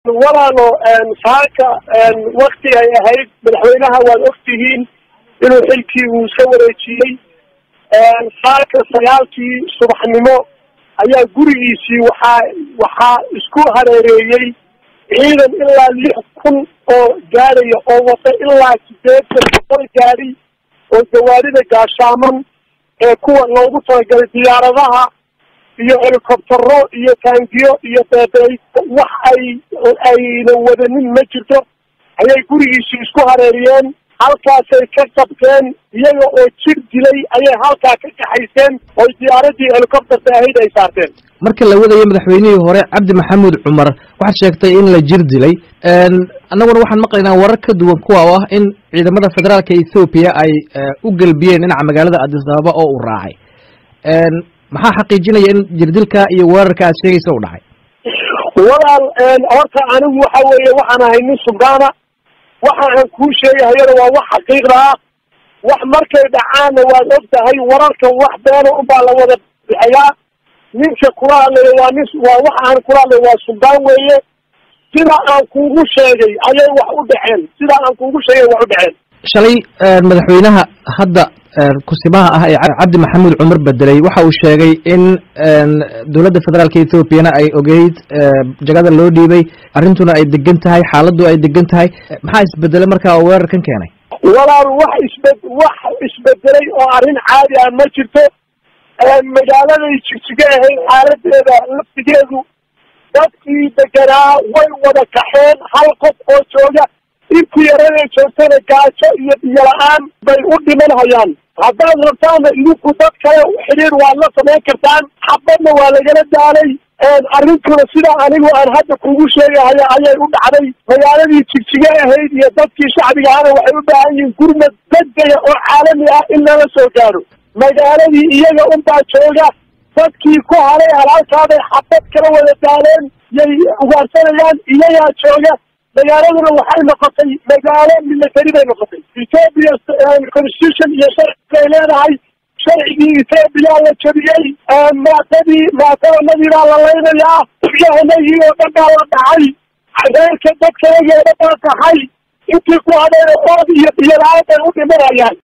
walaalo saaka wakti ay ahayd madaxweynaha waad ogtihiin inuu xilkii uu iska wareejiyey saaka sagaalkii subaxnimo ayaa gurigiisii waxaa waxaa isku hareereeyey ciidan ilaa lix kun oo gaadhaya oo wata ilaa sideetan boqol gaadhi oo gawaarida gaashaaman ee kuwa loogu talagalay diyaaradaha iyo helicoptero iyo taangiyo iyo beebey wax ay ayna wadanin ma jirto ayay gurigiisii isku hareeriyeen halkaasay ka qabteen iyaga oo jir dilay ayay halkaa ka kaxayseen oy diyaaradii helicopterta ahayd ay saarteen marka la wadayo madaxweynihii hore cabdi maxamuud cumar waxaad sheegtay in la jir dilay annaguna waxaan maqlaynaa warar ka duwan kuwa oo ah in ciidamada federaalka ethoobiya ay u gelbiyeen dhinaca magaalada addis ababa oo uu raacay maxaa xaqiijinaya in jirdilka iyo weerarka aad sheegaysa u dhacay walaal horta anigu waxa weeye waxaan ahay nin sugaana waxa aan kuu sheegahayana waa wax xaqiiqda ah wax markay dhacaanna waad og tahay wararkan wax beena unbaa la wada bixiyaa ninka kula hadlayo waa nin waa waxa aan kula hadlayo waa suldaan weeye sida aan kuugu sheegay ayay wax u dhaceen sida aan kuugu sheegay wax u dhaceen shalay madaxweynaha hadda kusimaha ah ee cabdi maxamuud cumar bedelay waxa uu sheegay in dowladda federaalka ethoobiana ay ogeyd jagada loo dhiibay arrintuna ay degan tahay xaaladdu ay degan tahay maxaa isbedelay markaa oo weerarkan keenay walaal wax isbe wax isbedelay oo arrin caadi ah ma jirto magaaladay jigjiga ahayd xaaladeeda laftigeedu dadkii deganaa way wada kaxeen hal qof oo jooga intii yaraday joogtana gaajo iyo biyo la-aan bay u dhiman hayaan haddaad rabtaana idinku dad kale xidhiir waad la samayn kartaan xabadna waa lagala daalay arrintuna sidaa anigu aan hadda kugu sheegahaya ayay u dhacday magaaladii jigjiga ahayd iyo dadkii shacbiga ahana waxay u baahan yihiin gurmad degdega oo caalami ah in lala soo gaaro magaaladii iyaga unbaa jooga dadkii ku haray halaalkaabay xabad kala wada daaleen yay ugaarsanayaan iyagaa jooga magaaladuna waxay noqotay magaalo military bay noqotay ethoopia constitution iyo sharci bay leedahay sharcigii ethoobiya la jabiyey maatadii maatadanadii baa la laynayaa yahanagii oo dhan baa la dhacay reerka dadkayagii oo dhan baa taxay intii ku hadhayna ood iyo biyo la-aan bay u dhimanayaan